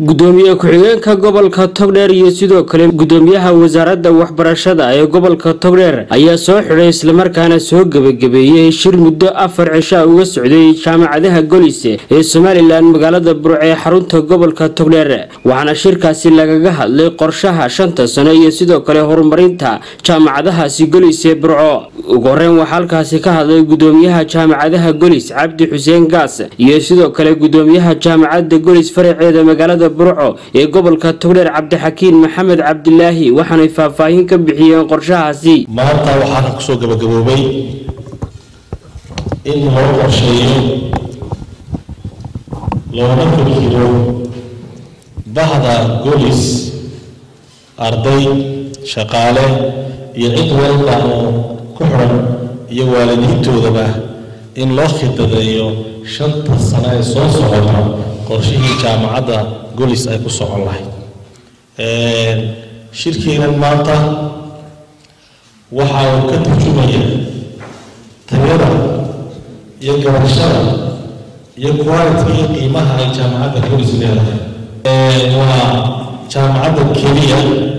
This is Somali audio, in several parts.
gudoomiye ku-xigeenka gobolka togdheer iyo sidoo kale gudoomiyaha wasaaradda waxbarashada ee gobolka togdheer ayaa soo xidhay islamarkaana soo gebagabeeyey shir muddo afar cisha uga socday jaamacadaha golise ee somalilan magaalada burco ee xarunta gobolka togdheer waxaana shirkaasi lagaga hadlay qorshaha shanta sano iyo sidoo kale horumarinta jaamacadahaasi golis ee burco ugu horeyn waxaa halkaasi ka hadlay gudoomiyaha jaamacadaha golis cabdi xuseen gaas iyo sidoo kale gudoomiyaha jaamacadda golis faraceeda magaalada burco ee gobolka togdheer cabdixakiin maxamed cabdilaahi waxaanay faahfaahin ka bixiyeen qorshahaasi maanta waxaana kusoo gabagaboobay in loo qorsheeyo loona fikiro bahda golis arday shaqaale iyo cid walba oo ku xidhan iyo waalidiintoodaba in loo khidadeeyo shanta sano ee soo socota qorshihii jaamacadda golis ay ku socon lahayd shirkeenan maanta waxa uu ka turjumaya tayada iyo garashada iyo quality iyo qiimaha ay jaamacadda golis leedahay waa jaamacadda keliya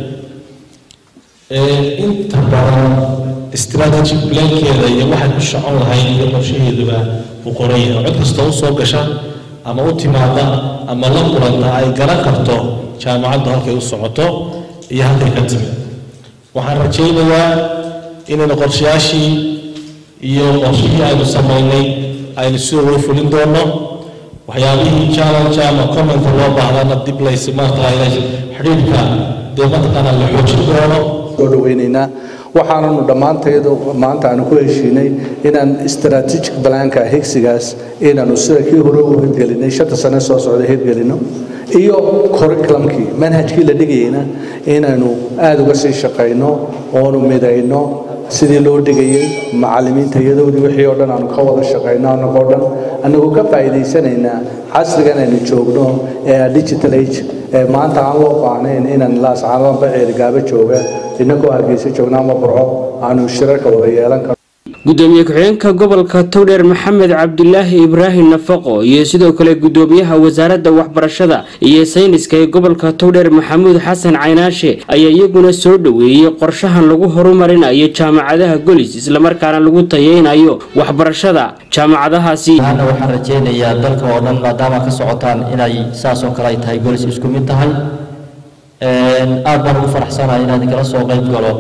inta badan strategic plankeeda iyo waxay ku socon lahayd iyo qorshaheeduba uu qoran yahay cod kasta u soo gasha ama u timaada ama la kulanta ay garan karto jaamacaddu halkay u socoto iyo halkay ka timid waxaan rajaynayaa inaynu qorshayaashii iyo qorshihii aynu samaynay aynu sidoo wada fulin doono waxyaabihii challenge ama comment loo baahdana dib laysi maartaa xidhiidhka dee mataqaana la xoojin doono soo dhaweynaynaa waxaananu dhammaanteedu maanta aanu ku heshiinay inaan strategic blanka higsigaas inaanu sida kii hore u hirgelinay shanta sane soo socda hirgelino iyo curriculumkii manhajkii la dhigayeyna inaynu aada uga sii shaqayno oonu midayno sidii loo dhigayey macallimiinta iyadoodii wixii oo dhan aanu ka wada shaqayno annagoo dhan annagoo ka faa'iidaysanaynaa casrigan aynu joogno ee digital age ee maanta aan loo baahnayn inaan laascaanba ceerigaaba jooga inagoo hargeysa joogna ama burco aanu shirarka wada yeelan karno gudoomiye ku-xigeenka gobolka togdheer maxamed cabdilaahi ibraahim nafaqo iyo sidoo kale gudoomiyaha wasaaradda waxbarashada iyo sayniska ee gobolka togdheer maxamuud xasan caynaashe ayaa iyaguna soo dhoweeyey qorshahan lagu horumarinayo jaamacadaha golis islamarkaana lagu tayeynayo waxbarashada jaamacadahaasi ana waxaan rajeynayaa dalka oo dhan maadaama ka socotaan inay saas oo kale ay tahay golis isku mid tahay aad baan ugu faraxsanahay inaad kala soo qayb galo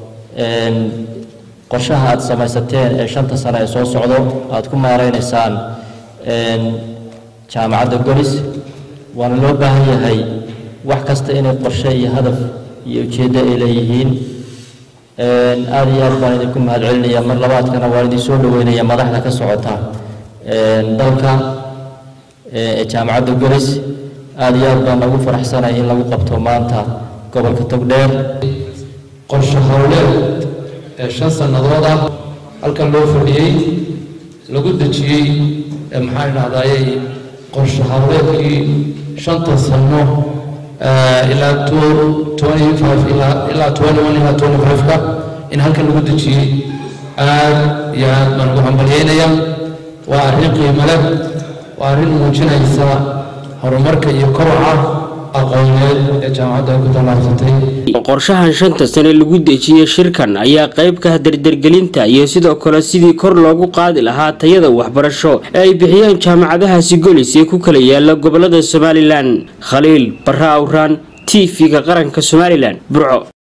qorshaha aad samaysateen ee shanta sano ee soo socdo aad ku maareynaysaan jaamacadda golis waana loo baahan yahay wax kasta inay qorshe iyo hadaf iyo ujeeddo ay leeyihiin aada iyo aad baan idinku mahadcelinaya mar labaadkana waan idin soo dhaweynaya madaxda ka socota dalka ee jaamacadda golis aada iyo aad baan nagu faraxsanahay in lagu qabto maanta gobolka togdheer qorshe howleed ee shan sannadood ah halkan loo fadhiyey lagu dejiyey maxaan idhahdayey qorshe howleedkii shanta sanno ilaa twenty five ilaa twenty one ilaa twenty five-ka in halkan lagu dejiyey aad iyo aad baan ugu hambalyeynaya waa arrin qiimo leh waa arrin muujinaysa horumarka iyo kobaca aqooneed ee jaamacadda ay ku tallaabsatay qorshahan shanta sane lagu dejiyey shirkan ayaa qayb ka dardargelinta iyo sidoo kale sidii kor loogu qaadi lahaa tayada waxbarasho ee ay bixiyaan jaamacadahaasi golis ee ku kala yaala gobolada somalilan khaliil barra awraan t v-ga qaranka somalilan burco